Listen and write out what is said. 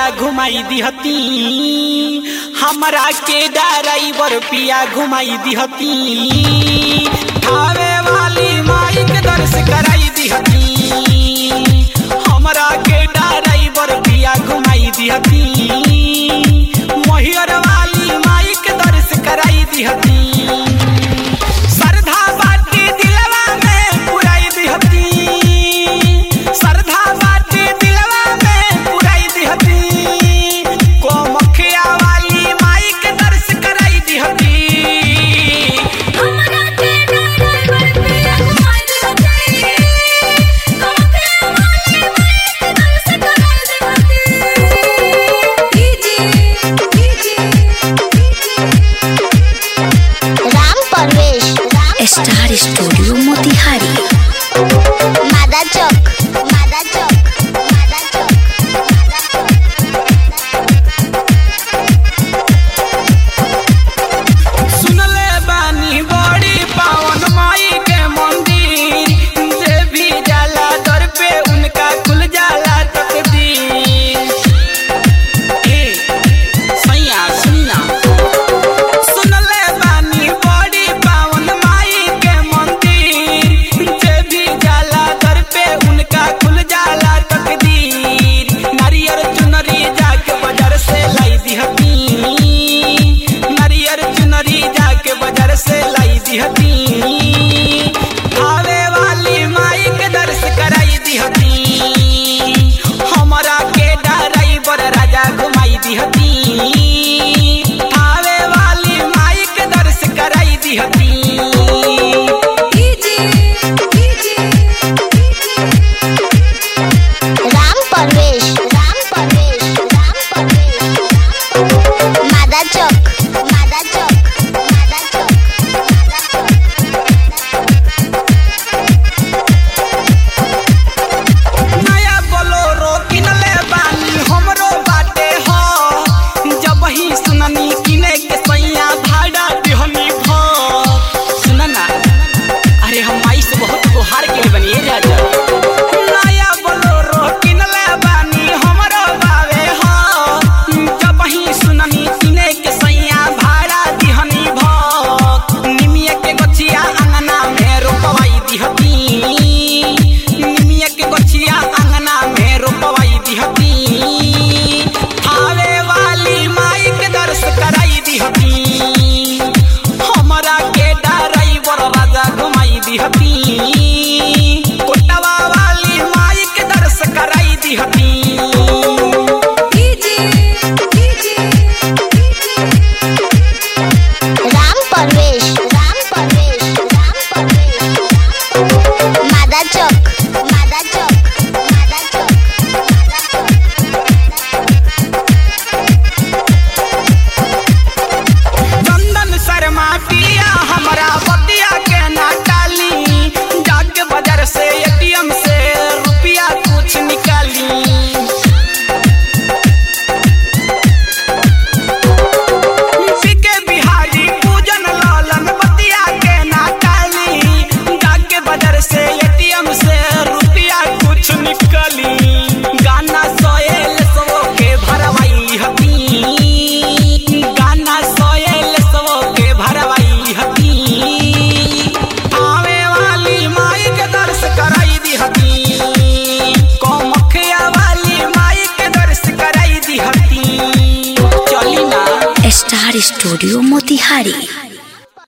राजा घुमाई दिहती हमरा के ड्राइवर पिया घुमाई दिहती खावे वाली माई के दर्श कराई दिहती हमरा के ड्राइवर पिया घुमाई दिहती मोहियर वाली माई के दर्श कराई दिहती श्रद्धा बाटी दिलवा में पुराई दिहती श्रद्धा बाटी दिलवा में पुराई दिहती कोमखिया वाली माई के दर्श कराई दिहती हमरा के ड्राइवर पिया घुमाई दिहती कमके वाली माई के दर्श कराई दिहती DJ Ram Parvesh Ram star studio Motihari Mada चौक मादा चौक मादा चौक सुनले बानी बड़ी पावन माई के मंदिर जे भी जाला दर पे उनका खुल जाला तकदीर ए सैया सुनना सुनले बानी बड़ी पावन माई के मंदिर जे भी जाला दर पे उनका खुल जाला तकदीर नारियर चुनरी जाके बाजार से लाई दिहती नारियर चुनरी जाके बाजार से लाई दिहती आवे वाली माई के दर्श कराई दिहती हमरा के ड्राइवर राजा घुमाई दिहती आवे वाली माई के दर्श कराई दिहती डीजे राम परवेश राम परवेश राम परवेश मादा चौक मादा चौक मादा चौक नया बोलोरो किनले बानी हमरो बाटे हो जब ही सुननी किने के सैया भाड़ा दिहनी भो सुनना अरे हम माई से बहुत गुहार के बनी राजा नया बोलोरो किनले बानी हमरो बावे हो जब ही सुननी किने के सैया भाड़ा दिहनी भो निमिया के गछिया अंगना में रोपवाई दिहती निमिया के गछिया अंगना में रोपवाई दिहती आवे वाली माई के दर्श कराई दिहती हमरा के ड्राइवर राजा घुमाई दिहती कोटवा वाली माई के दर्श कराई दिहती डीजे राम परवेश राम परवेश राम परवेश मादा चौक मादा चौक मादा चौक चंदन शर्मा पिया हमरा बतिया के ना टाली जाके बाजार से एटीएम से रुपया कुछ निकाली पीके बिहारी पूजन लालन बतिया के ना टाली जाके बाजार से एटीएम से रुपया कुछ निकाली गाना सोयल सो के भरवाई हती गाना सोयल सो के भरवाई हती आवे वाली माई के दर्श कराई दी हती कोमखिया वाली माई के दर्श कराई दी हती चली ना स्टार स्टूडियो मोतिहारी